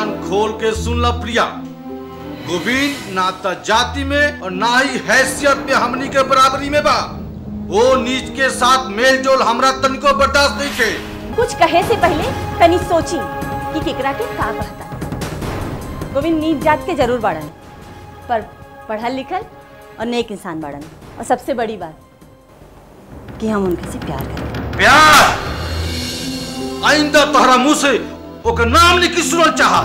कान खोल के सुन ला प्रिया गोविंद ना त जाति में और ना ही हैसियत में हमनी के बराबरी में बा वो नीच के साथ मेल जोल हमरा तनिको बर्दाश्त नहीं के कुछ कहे से पहले तनी सोची कि केकरा के का कहता गोविंद नीच जात के जरूर बाड़न पर पढ़ल लिखल और नेक इंसान बाड़न और सबसे बड़ी बात कि हम उनके से प्यार करें प्यार आइंदा तोहरा मुंह से ओकर नाम लिखी सुनल चाहा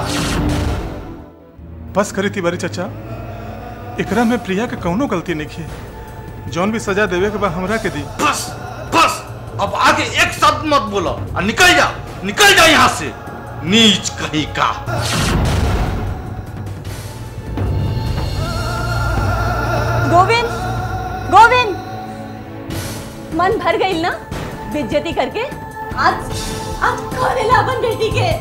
बस करी तिवारी चाचा एकरा में प्रिया के कौनो गलती नहीं है जौन भी सजा देवे के बाद हमरा के दी बस बस अब आगे एक शब्द मत बोलो और निकल जा निकल जा यहाँ से नीच कहीं का गोविंद गोविंद मन भर गई ना बेइज्जती करके आज आज करेला अपन बेटी के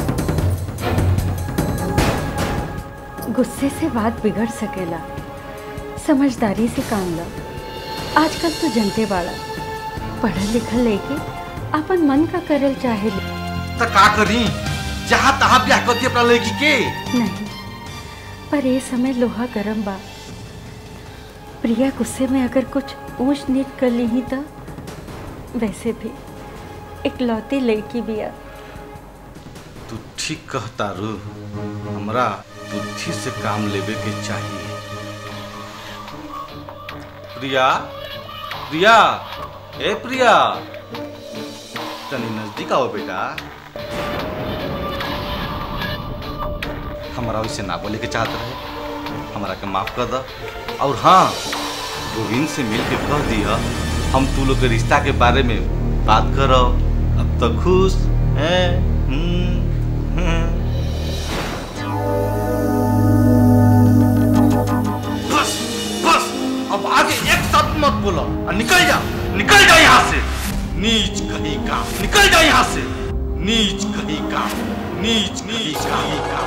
गुस्से से बात बिगड़ सकेला समझदारी से काम लो आजकल तो जनते बाड़ा पढ़ल लिखल लेके अपन मन का करल चाहे ले। तो का करी जहाँ तहाँ ब्याह कर दी अपना लड़की के नहीं पर ये समय लोहा गरम बा प्रिया गुस्से में अगर कुछ ऊंच नीच कर ली ही तो वैसे भी इकलौती लड़की बिया तू ठीक कहता रू हमरा बुद्धि से काम लेवे के चाहिए प्रिया प्रिया ए प्रिया तनी नजदीक आओ बेटा हमारा वैसे ना बोले के चाहत रहे हमारा के माफ कर द और हाँ गोविंद से मिल के कह दिया हम तू लोग के रिश्ता के बारे में बात करो अब तो खुश हैं हम्म, हम्म। बस बस अब आगे एक शब्द मत बोलो और निकल जा निकल जा यहाँ से नीच कहीं का निकल जा यहाँ से नीच कहीं का नीच नीच कहीं का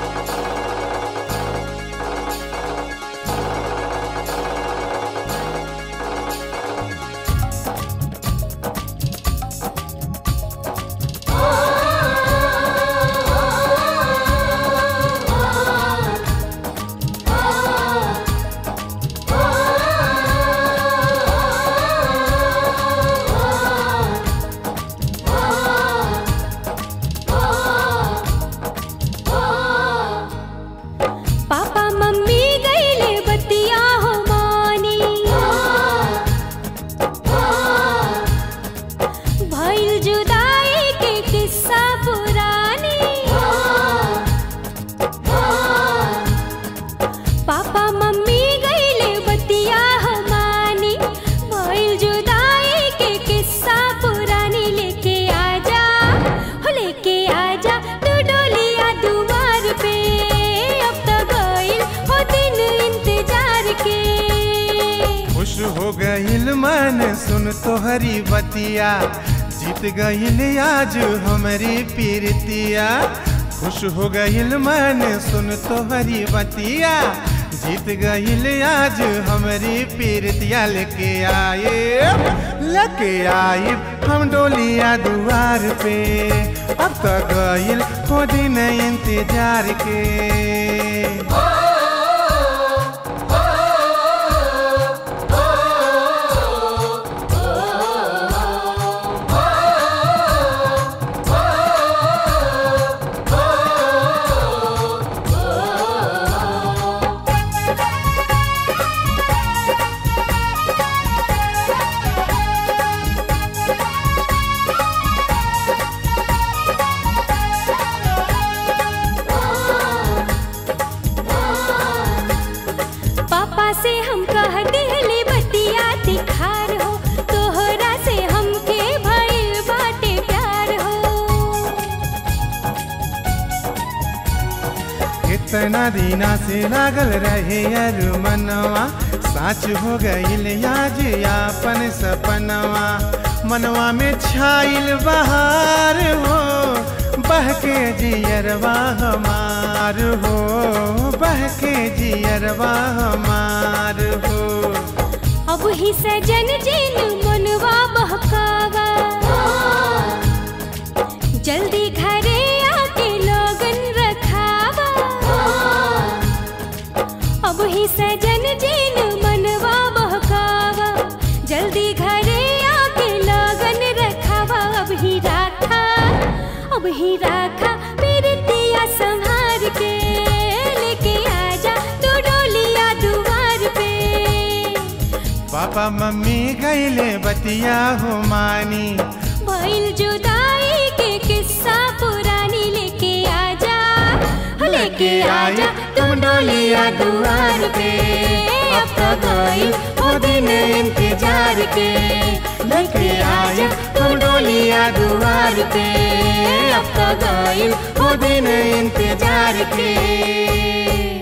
पापा मम्मी गईले बतिया हो मानी भइल जुदाई के किस्सा पुरानी पापा मम्मी गईले बतिया हो मानी भइल जुदाई के किस्सा पुरानी लेके आजा हो लेके आजा तू डोलिया दुआर पे अब तो गइल हो दिन इंतजार के खुश हो गईल मन सुन तोहरी बतिया जीत गईल आज हमारी पीरतिया खुश हो गईल मन सुन तोहरी बतिया जीत गईल आज हमारी पीरतिया लेके आए लेके आए हम डोलिया दुआर पे अब तो गईल हो दिन इंतजार के पापा से हम कह दिहली बतिया तिखार हो तोहरा से हमके भइल बाटे प्यार हो कितना दिना से लागल रहे यार मनवा साच हो गईल आज यापन सपनवा मनवा में छाइल बहार हो बहके जियरवा हमार हो बहके जियरवा हमार हो अब ही सजन जिन मनवा बहकावा जल्दी घरे आके लोगन रखावा ही राखा पीरतिया संभार के लेके आजा तू डोलिया दुआर पे पापा मम्मी गईले बतिया हो मानी भइल जुदाई के किस्सा पुरानी लेके आजा हो लेके आजा तुम डोलिया दुआर पे अब तो गई वो दिन इंतजार के लेके आजा तुम डोलिया दुआर पे अब तो गई वो दिन इंतजार के